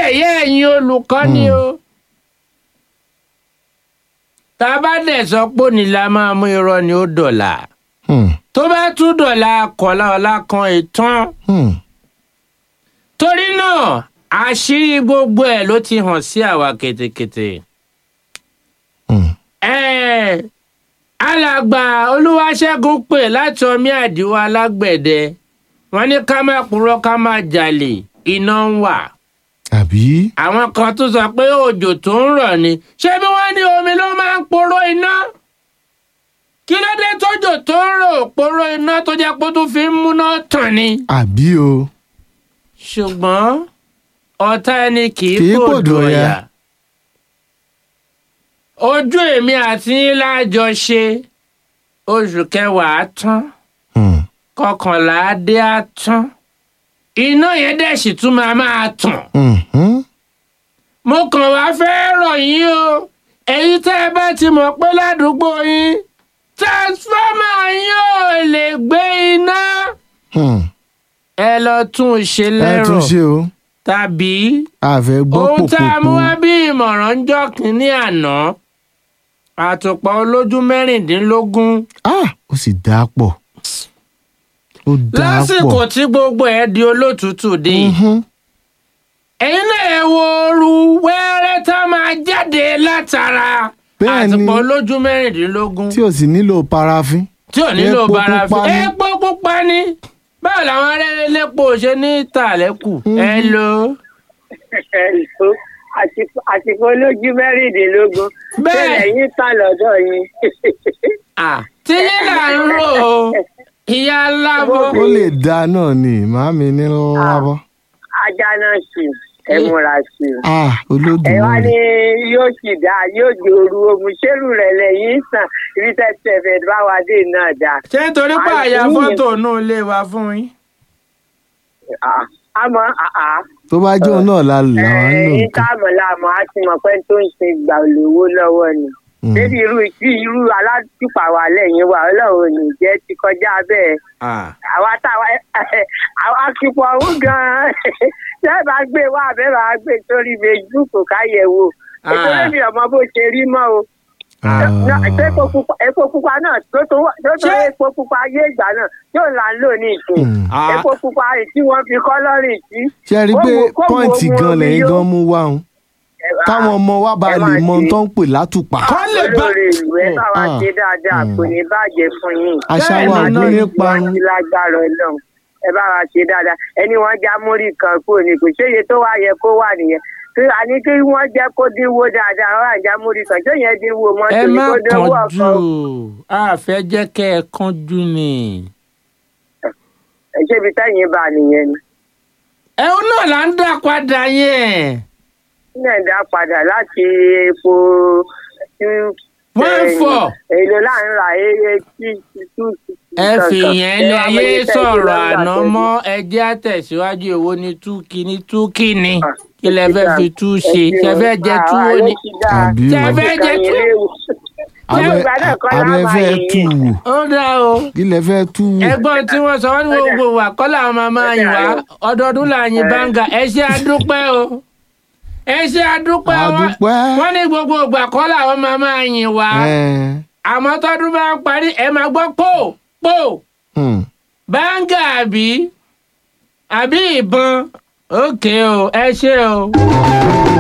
yẹ̀yẹ́ ẹ̀yin olùkọ́ ni o. tá a bá dẹ̀ sọ pé òní la máa mú irọ́ ni ó dọ̀là Hmm. tó bá tún dọ̀là kọ̀lá ọ̀la kan ìtàn Hmm. torí náà àṣírí gbogbo ẹ̀ ló ti hàn sí àwa ketekete. Hmm. Ẹ̀, alàgbà olúwaṣẹ́gun pè láti ọmí àdìwọ́ alágbẹ̀dẹ wọ́n ní ká má purọ́ ká má jalè iná ń wà àbí. àwọn kan tún sọ pé òjò tó ń rọ̀ ni ṣé bí wọ́n ní omi ló máa ń poró iná kí ló dé tójò tó ń rò poró iná tó jẹ́ pé ó tún fi ń múná tàn ni. àbí o. ṣùgbọ́n ọ̀tá ẹni kì Kì í í pòdù pòdù ọ̀yà. ọ̀yà. ojú èmi àti yín lájọ ṣe oṣù kẹwàá á tán Hmm. kọkànlá á dé á tán iná yẹn dẹ̀ sì tún máa máa tàn. Hmm. Hmm. mo kàn wá fẹ́ rọ̀ yín o èyí tẹ́ ẹ bá ti mọ̀ pé ládùúgbò yín transformer yín ò lè gbé iná Hmm. ẹ lọ tún un ṣe ẹ lẹ́rọ̀ tún ṣe o. tàbí àfẹ́ gbọ́ ohun tá a mú pòpòpò. wá bí ìmọ̀ràn ń jọ́ kínní àná àtùpà olójú mẹ́rìndínlógún ah ó sì dáa pọ̀. ó dáa pọ̀. lásìkò tí gbogbo ẹ̀ di olótùtù dé Mhm. ẹ̀yin náà ẹ wo ooru wẹ́rẹ́ tá a máa jáde látara Bẹ́ẹ̀ ni. àtùpà olójú mẹ́rìndínlógún tí o sì nílò parafin. tí ò nílò Epo barafin pupa ni. epo pupa ni báwo làwọn arẹ́rẹ́ lépo ṣe ní tàlẹ́kù ẹ lo ẹ̀sọ́ àsìkò olójú mẹ́rìndínlógún Bẹ́ẹ̀. bẹ́ẹ̀ yín tà lọ́dọ̀ yín. Ah, tí yín là ń rò ó ìyá alábọ̀ ó lè da náà ni màámi ní lọ́wọ́. ajá náà sì ẹ múra sí i. ah ẹ wá ní olódùmarè. yóò sì dá yóò jòrú omi ṣérù rẹ̀ lẹ́yìn sàn ibi tẹ́tẹ́ fẹ́ bá wa dé náà dá. ṣé nítorí pé àyà Àìsí fọ́tò náà lè wá fún yín. Ah, àmọ́ àá tó bá jó náà la làwọn ń lò ẹ̀yìn nǹkan. táàmù làmọ́ á ti mọ̀ pé tó ń ṣe gbà lówó lọ́wọ́ ni. Hmm. débi irú tí irú alátùpà wà lẹ́yìn wa ọlọ́run ò ní jẹ́ ti kọjá bẹ́ẹ̀. àwa táwa àwa kíkọ ọ̀hún gan-an ṣé bá gbé wá àbẹ́ bá gbé sórí facebook káyẹ̀wò ètò Ah. lẹ́mi ọmọ bó ṣe rí mọ́ o Ah. Náà, ṣé epo pupa- epo pupa náà tó tó wà- tó tó Ṣé- epo pupa ayé ìgbà náà yóò là ń lò ní ìsìn Hmm. Ah. epo pupa yìí tí wọ́n fi kọ́lọ́rìn sí. ṣe rí i pé Kó wo- kó wo pọ́ǹtì omi gan omi lẹ́yìn yó. gan mú wá òun káwọn ọmọ wa bá ẹ lè máa mọ ohun ṣe. tó ń pè látùpà. Kọ́ lè bá- olórí ìlú ẹ bá wa Ah. ṣe dáadáa Hmm. kò ní bàjẹ́ fún yín. àṣà Bẹ́ẹ̀ wa ni, àgbo náà ní wọ́n parun. ti lágbára ọlọ́run ẹ bá wa ṣe dáadáa ẹni wọ́n já múrí kan kúrò ní kò ṣéye tó wá yẹ kó wà nìyẹn kí àní kí wọ́n jẹ́ kó dínwó dáadáa wọ́n àjá múrí kan ṣé yẹn dínwó ẹ mọ́tò ní má kó dínwó kánjú ọkọ̀ a fẹ́ jẹ́ kẹ́ ẹ kánjú ni. ẹ ṣébi tẹ́yìn bá nìyẹn ni. ẹ̀hún náà là ń dá padà yẹn. nílẹ̀ dá padà láti epo two One four. èlò là ń ra eré tí two ẹ fìyẹn lé ayé sọ̀rọ̀ àná mọ́ ẹjẹ́ àtẹ̀síwájú èwo ni túkì ní túkì ni kí lẹ fẹ́ fi tú ṣe ṣe fẹ́ jẹ túwó ni. Àbí Ṣé o. ẹ fẹ́ jẹ tú? abẹ abẹ fẹ́ tú wò ó dá o kí lẹ fẹ́ tú wò. ẹ̀gbọ́n tí wọ́n sọ wọ́n ní gbogbo wa kọ́ làwọn máa máa yìn wá ọdọọdún là ń yin báńgà ẹ ṣe àdúpẹ́ o ẹ ṣe àdúpẹ́ wọn- Àdúpẹ́. wọ́n ní gbogbo ìgbà kọ́ làwọn máa máa yìn wá Ẹ̀, àmọ́ tọ́dún bá ń parí ẹ máa gbọ́ pò pò hmm. báńgà àbí àbí ìbọn òkè o ẹ ṣe o.